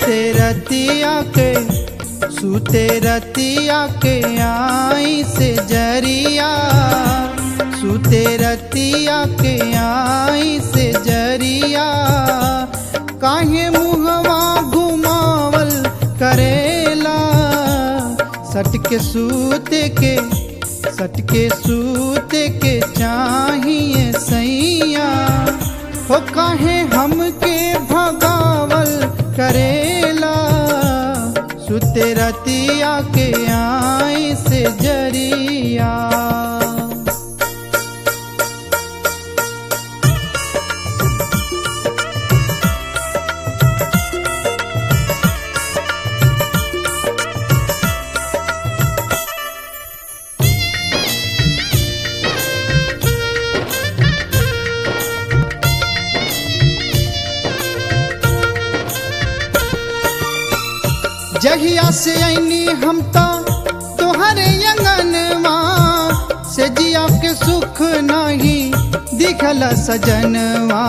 सुते रतिया के सुते रतिया के आई से जरिया सुते रतिया के आई से जरिया काहे मुहवा घुमावल करेला सटके सूते के सटके सूते के चाहिए सैया हो काहे हमके भगावल करेला सुते रतिया के आई से जरिया जहिया से ऐनी हम तो तोहरे अंगनवा से जिया के सुख नहीं दिखल सजनवा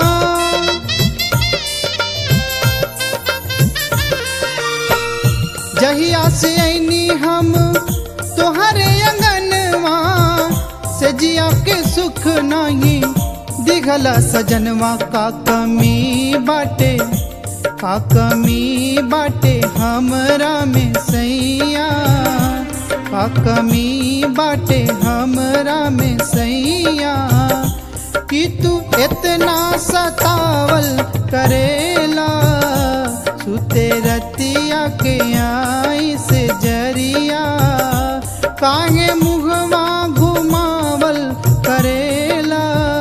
जहिया से ऐनी हम तोहरे अंगनवा से जिया के सुख नहीं दिखल सजनवा का कमी बाटे का कमी बाटे हमरा में सैया का कमी बाटे हमरा में सैया कि तू इतना सतावल करेला सुते रतिया के आई से जरिया काहे मुहवा घुमावल करेला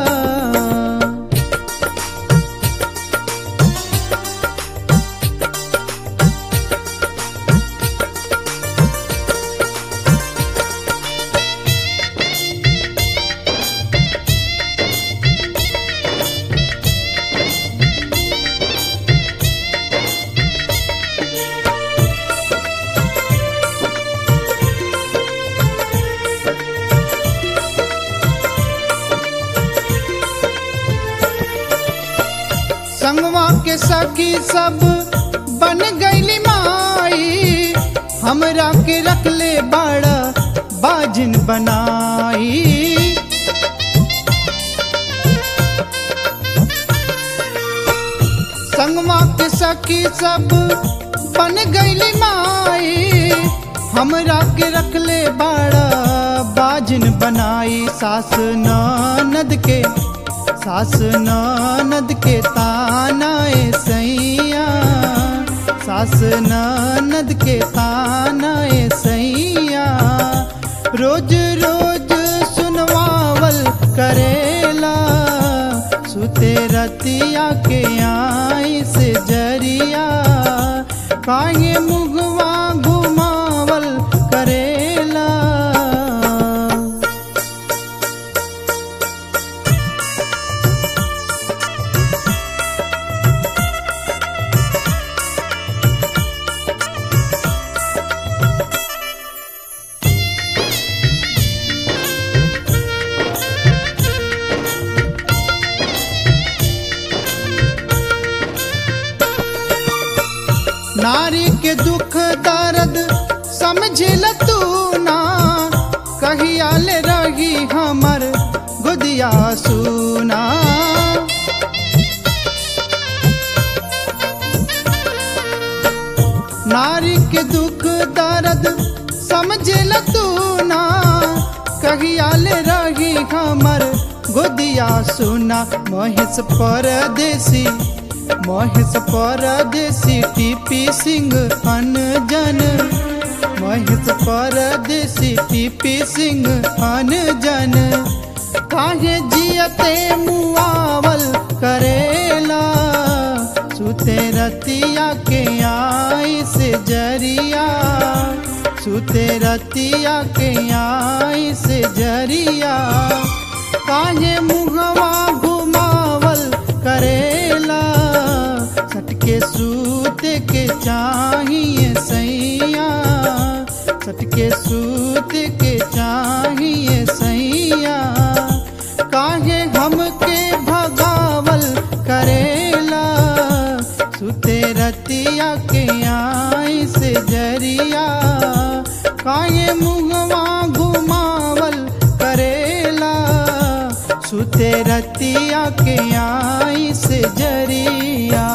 संगवा के सखी सब बन गईली माई हमरा के रखले बड़ा बाजिन बनाई संगवा के सखी सब बन गईली माई हमरा के रखले बड़ा बाजिन बनाई सास ननद के सास ननद के तानाए सैया सास ननद के तानाए सैया रोज रोज सुनवावल करेला सुते रतिया के आई से जरिया काहे मुगवा घुमावल करेला नारी के दुख दर्द समझिल तू ना कहिया ले रही हमर गुदिया सुना नारी के दुख दर्द समझिल तू ना कहिया ले रही हमर गुदिया सुना महेश परदेसी महेश परदेसी टीपी सिंह अनजन महेश परदेसी टीपी सिंह अनजन काहे जियते मुआवल करेला सुते रतिया के आई से जरिया सुते रतिया के आई से जरिया काहे मुहवा घुमावल करेला सटके सूते के चाहिए सैया सटके सूते के चाहिए सैया काहे हमके भगावल करेला सुते रतिया के काहे मुहवा घुमावल करेला सुते रतिया के आई से जरिया